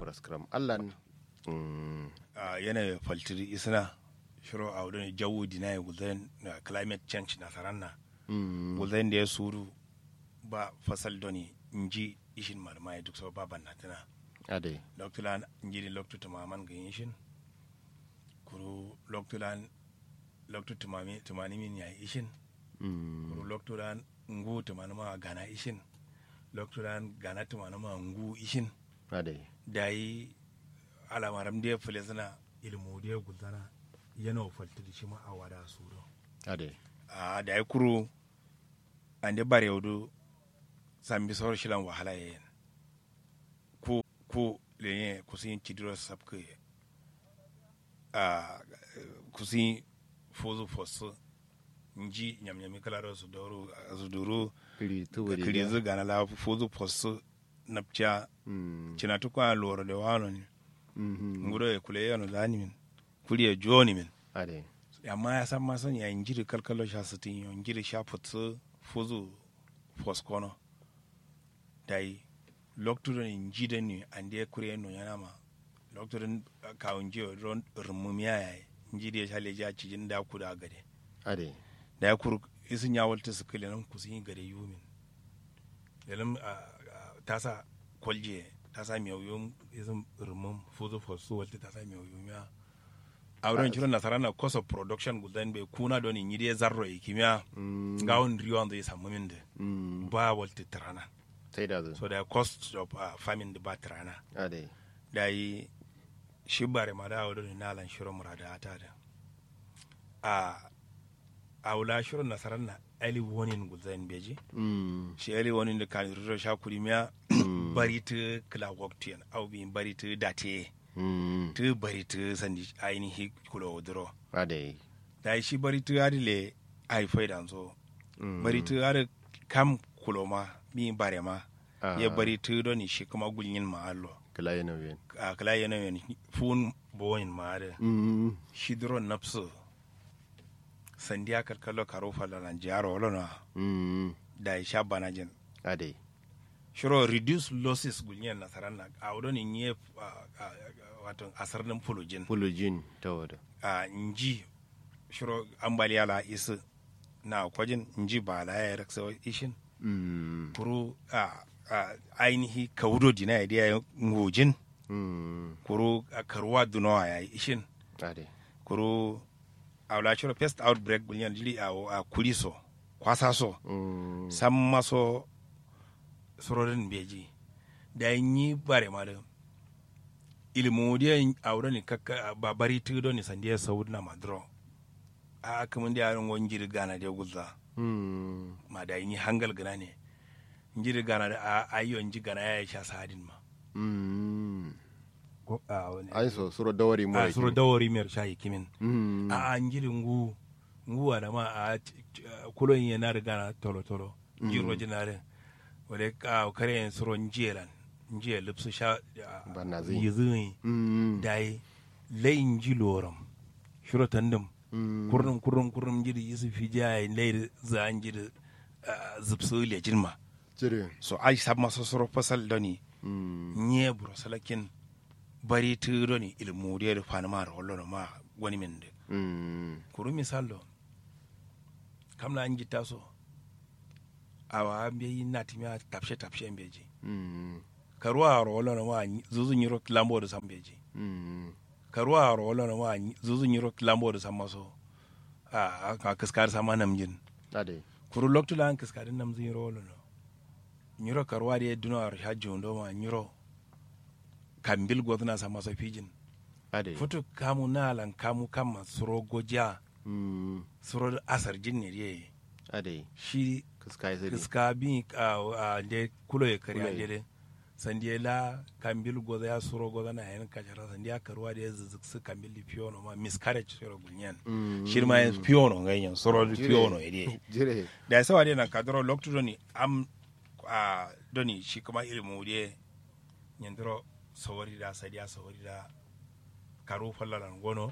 paraskram allan mm, a yana faltiri isna shiro a wadon jawo dina ya guzayen na climate change na saranna mm, guzayen da ya suru ba fasal doni inji ishin malama ya duk sau ba ban natina ade loktulan injiri loktu tumaman ga ishin kuru loktulan loktu tumami tumani min ya ishin mm, kuru loktulan ngu tumani ma gana ishin loktulan gana tumani ma ngu ishin ade dayi alamaram da ya fule suna ilmu da ya gudana yana falti da shi ma a wada su do ade a da ya kuro an da bare yaudu sambi sauran shilan wahala ya yin ko ko lenye kusin cidiro sabke a kusin fozu fosu nji nyamnyami kalaro su doro su doro kiri tuburi kiri zu gana la fozu fosu napcha mm, cina tukwa loro de wano ni mhm, nguro e kule yano lani min kuli e joni min ade amma ya san ma san ya injiri kalkalo sha sitin yo injiri sha futsu fuzu foskono dai loktudo ni njide ni ande kure no yana ma loktudo ka unji ron rumumiya ya njidi ya shale ja cijin da ku da gade ade da ya kur isin ya walta su kile nan kusin gade yumin yalim tasa kwalje tasa mai yuyum isin rumum fuzu fosu walta tasa mai yuyum ya a wurin kiran nasara na cost of production gudan bai kuna don in yi dai zarro ya kimiyya mm, ga wani riyon zai samu min da mm, ba walta tirana sai da zu so da cost of uh, farming da ba tirana ade da yi shi bare ma da wadda na lan shirin murada ta da a a wula shirin nasarar na early warning gudan beji mm, shi early warning da kan rura sha kurimiya mm, bari ta kila waktiyan au bi bari ta date mm, ta bari ta sandi ainihi kula wadro ade da yi shi bari ta adile haifai da zo mm, bari ta ada kam kuloma mi bare ma ah, ya bari ta doni shi kuma gulyin ma'allo kala yana bien a kala yana yin fun boyin ma'ada mm, shi duro napsu sandiya kalkalo karo falalan jaro olona mm, da ya sha banajin ade shiro reduce losses gulyin nasarar na a wurin in yi wato asarnin fulujin fulujin ta wada a inji shiro ambaliya la isi na kwajin inji ba la ya raksa ishin mm, kuru a a ainihi kaudo dina ya diya ngojin mm, kuru a karuwa dunawa ya ishin ade kuru a wula shiro pest outbreak bulyan jili a a kuliso kwasa so mm, san maso sororin beji da yi bare ma da ilimu diya a wurin ni kakka ba bari tudo ni sandiya saud na madro a kamun da yaron wani jiri gana da guzza mm, ma da yi hangal gana ne jiri gana da a ayyon ji gana ya sha sadin ma mm, Ko- a wani ai so suro dawari mo a suru dawari mer shayi kimin mm, a an jiri ngu ngu da ma a t- t- kulon yi na riga na tolo tolo jiro jinare wale ka kare yin suro njelan nje lipsu sha Banazi. yizi mm, dai layin ji loram shiro tandem mm, kurnum kurnum kurnum jiri yisi fi jaya lay za an jiri zipsu le jinma cire so ai sab maso suro fasal doni mm, nye buro salakin bari tu doni ilmu de fanama ro lono ma wani min de mm, kuru misallo kam na anji taso awa ambe yi nati mi tapshe tapshe mbeji mm, karuwa ro lono ma zuzu nyiro lambo de sambeji mm, karuwa ro lono ma zuzu nyiro lambo de samaso a ka kaskar sama namjin ade kuru loktu lan kaskar namjin yiro lono nyiro karuwa de duno ar hajjo ndo ma nyiro kambil godna samaso pijin ade futu kamu nalan kamu kama suro goja mm, suro asar jinne ye ade shi kaskai sai iska bi a de kulo ye kari Kulo ye. a de sandiye la kambil goza ya suro goza na yan kajara sandiya karuwa da ya zuzzuk su kambil di piyono ma miscarriage suro gulnyan Mm. shi ma ya piyono ganyan suro di Jire. piyono ya de jire da ya sawa de na kadoro loktu doni am a doni shi kuma ilimu de nyandiro sawari da sadiya sawari da karu fallalan gono